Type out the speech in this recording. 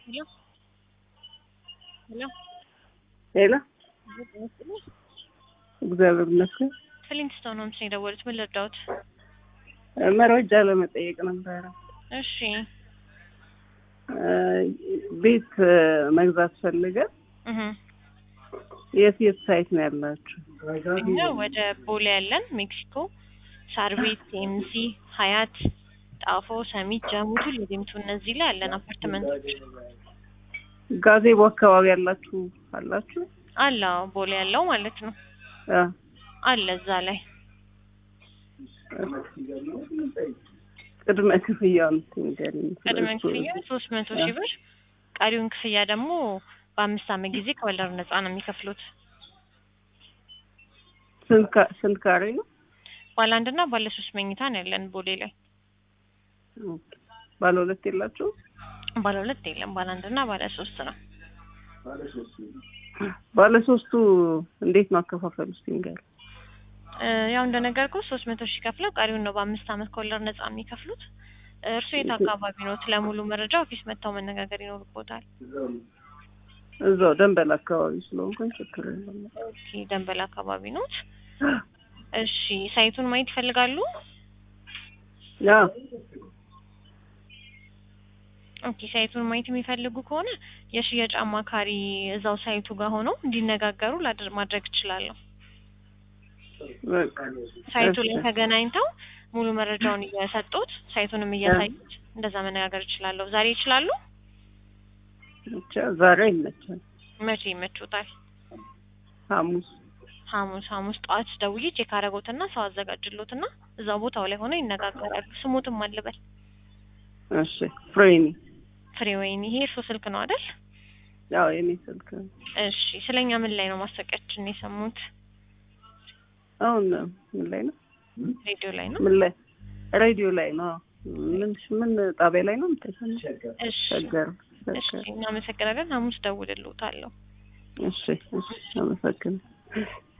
ሄሎ ሄሎ ሄሎ እግዚአብሔር ይመስገን። ፍሊንትስቶን ነው ምስል የደወሉት። ምን ልርዳዎት? መረጃ ለመጠየቅ ነበረ። እሺ ቤት መግዛት ፈልገን እህ የት የት ሳይት ነው ያላችሁ? እኛ ወደ ቦሌ ያለን ሜክሲኮ፣ ሳር ቤት፣ ኤምሲ፣ ሀያት፣ ጣፎ፣ ሰሚት፣ ጀሙቱ፣ ሊዲምቱ እነዚህ ላይ ያለን አፓርትመንቶች ጋዜቦ አካባቢ ያላችሁ አላችሁ? አለ። አዎ፣ ቦሌ ያለው ማለት ነው አ አለ እዛ ላይ ቅድመ ክፍያውን ንገሪኝ። ቅድመ ክፍያ ሶስት መቶ ሺህ ብር ቀሪውን ክፍያ ደግሞ በአምስት ዓመት ጊዜ ከወለድ ነፃ ነው የሚከፍሉት። ስንት ካ- ስንት ካሬ ነው? ባለ አንድና ባለ ሶስት መኝታ ነው ያለን ቦሌ ላይ። ባለ ሁለት የላችሁ? ባለ ሁለት የለም፣ ባለ አንድና ባለ ሶስት ነው። ባለ ሶስቱ እንዴት ነው አከፋፈሉ? እስኪ ንገሪኝ። እ፣ ያው እንደነገርኩ ሶስት መቶ ሺህ ከፍለው ቀሪውን ነው በአምስት ዓመት ከወለድ ነፃ የሚከፍሉት። እርሱ የት አካባቢ ነው? ለሙሉ መረጃ ኦፊስ መጥተው መነጋገር ይኖርቦታል። እዛው ደንበል አካባቢ ስለሆንኩኝ ችግር የለም። ኦኬ፣ ደንበል አካባቢ ኖት? እሺ፣ ሳይቱን ማየት ይፈልጋሉ? ያ ኦኬ፣ ሳይቱን ማየት የሚፈልጉ ከሆነ የሽያጭ አማካሪ እዛው ሳይቱ ጋር ሆነው እንዲነጋገሩ ላድር ማድረግ እችላለሁ። በቃ ሳይቱ ላይ እሺ። ተገናኝተው ሙሉ መረጃውን እየሰጡት ሳይቱንም እያሳዩት እንደዛ መነጋገር እችላለሁ። ዛሬ ይችላሉ? ብቻ ዛሬ ይመቻል። መቼ ይመቹታል? ሐሙስ ሐሙስ ሐሙስ ጠዋት ደውዬ ቼክ አደረጎትና ሰው አዘጋጅሎትና እዛው ቦታው ላይ ሆነው ይነጋገራሉ። ስሙትም አልበል እሺ። ፍሬኒ ፍሬ ወይን ይሄ እርሶ ስልክ ነው አይደል? ያው የኔ ስልክ ነው። እሺ ስለኛ ምን ላይ ነው ማስታወቂያችን የሰሙት? አሁን ምን ላይ ነው? ሬዲዮ ላይ ነው። ምን ላይ ሬዲዮ ላይ ነው። ምን ምን ጣቢያ ላይ ነው የምትሰማው? እሺ ሸገር እሺ ሸገር። እናመሰግናለን። ሐሙስ ደውልልዎታለሁ። እሺ እሺ አመሰግናለሁ።